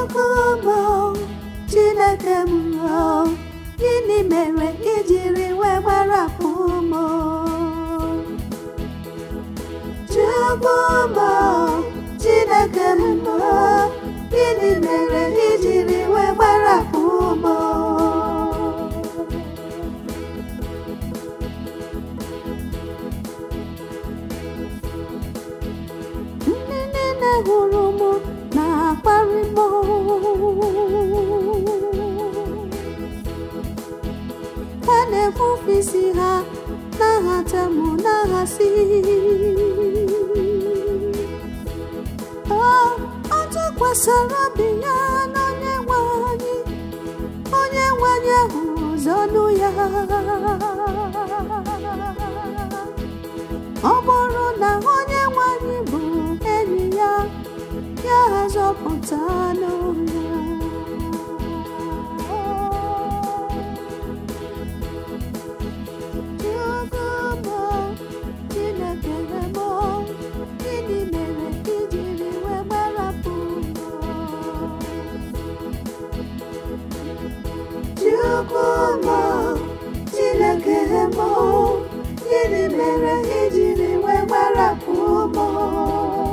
Chukwu bụ Chineke m o, gịnị mere ijiri wee gbarapụ m o? Chukwu bụ Chineke m o, gịnị mere ijiri wee gbarapụ m o? Ndị niile hụrụ m na-akparị m ha na-efufe isi ha na-ahata m na-ahasị ọ ọ tụkwasịrị obi ya n'onye nwe anyị onye nwe anyị ahụ ụzọ ọnụ ya ọ bụrụ na onye nwe anyị bụ enyi ya ya zọpụta n'ụlọ Chukwu Chineke m gịnị mere ijiri wee gbarapụ m Chukwu Chineke m gịnị mere ijiri wee gbarapụ m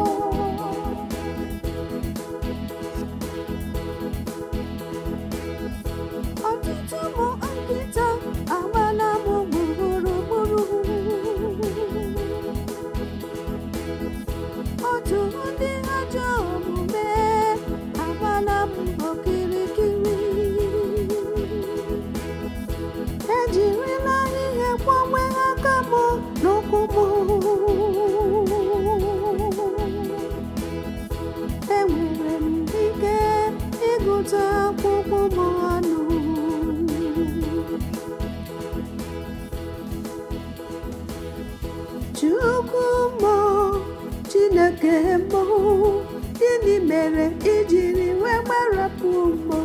ọtụtụ ụmụ nkịta agbala m gburugburu otu ndị ajọ omume agbala m okirikiri ejirila ihe gbanwe aka m n'ụkwụ m enwere m ike ịgụta akwụkwọ m ọnụ Chukwu mbụ Chineke mbụ gịnị mere ijiri wee gbarapụ mbụ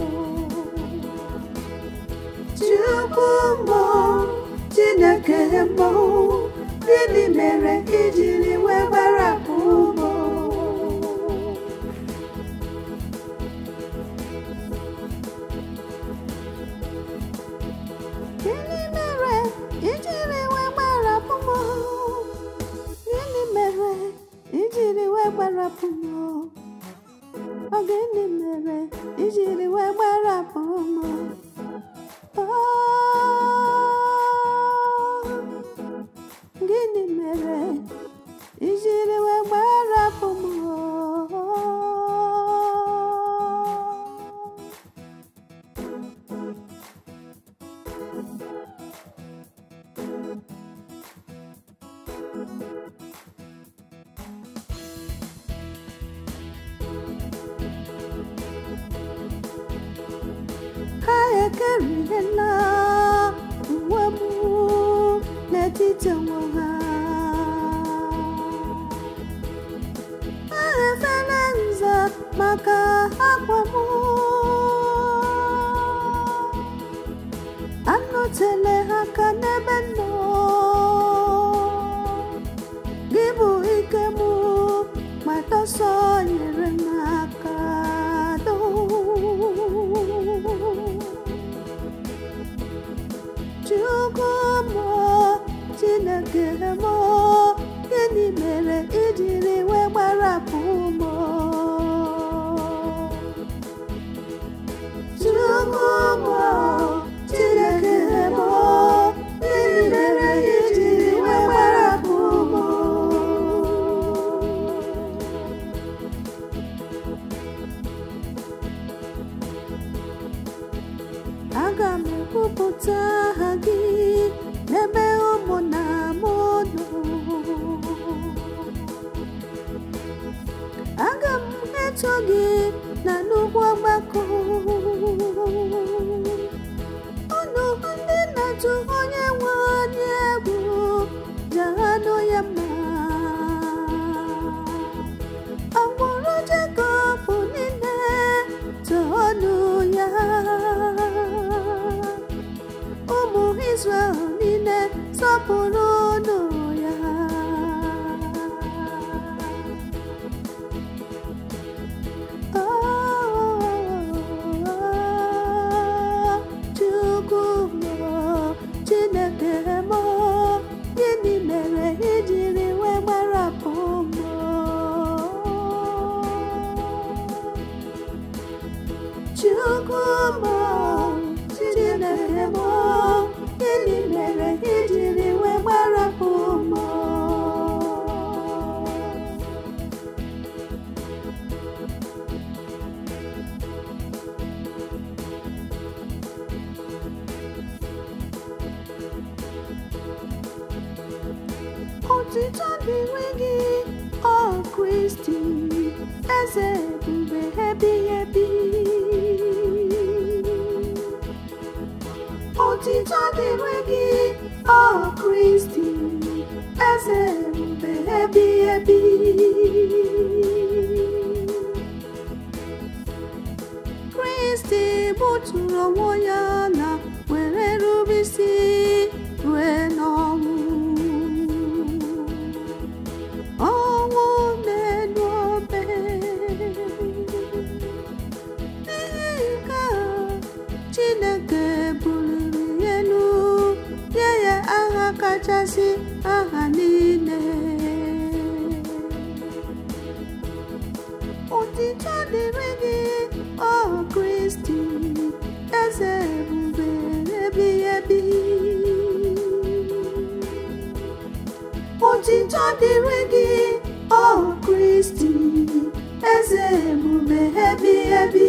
Chukwu mbụ Chineke mbụ gịnị mere ijiri wee gbarapụ mbụ Gịnị mere ijiri wee gbarapụ m? Gịnị mere ijiri wee gbarapụ m? Ọ gịnị mere ijiri wee gbarapụ m? Oh, Gịnị mere ijiri wee gbarapụ m? ha ekeriela uwe m n'etiti onwe ha ha efela nza maka akwa m anọtele ha aka n'ebe m nọ gị bụ ike m matọsọ nyere m aka doo Chukwu mụ Chineke mụ gịnị mere ijiri wee gbarapụ m Chukwu mụ Chineke mụ gịnị mere ijiri wee gbarapụ m aga m ekwupụta aha gị n'ebe ụmụ na m nọ aga m eto gị na nnukwu ọgbakọ unu ndị na-atụ onye nwe anyị egwu jahanụ ya mma agbụrụ Jekọb niile toonu ya ụmụ Izrel niile sọpụrụ ọnụ ya Oh, Otito dịrị gị, ọ Kristi, eze ebube ebighị ebi. Otito dịrị gị, ọ Kristi, eze ebube ebighị ebi. Kristi buturu onwe ya na were rube isi rue n'ọnwụ. Ọnwụ n'elu obe. N'ihi nke a, Chineke buliri ya elu, nye ya aha kachasị aha niile. Otito dịrị gị, ọ Kristi, eze ebube ebighị ebi. Otito dịrị gị, ọ Kristi, eze ebube ebighị ebi.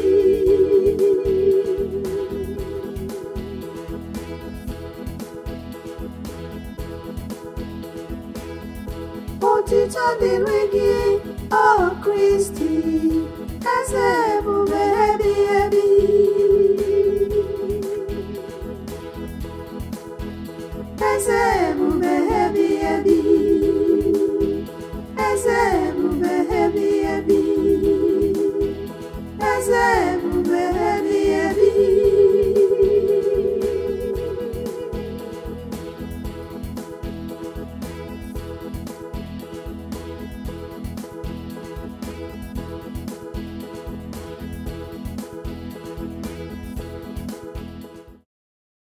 Otito dịrị gị, ọ Kristi, eze ebube ebighị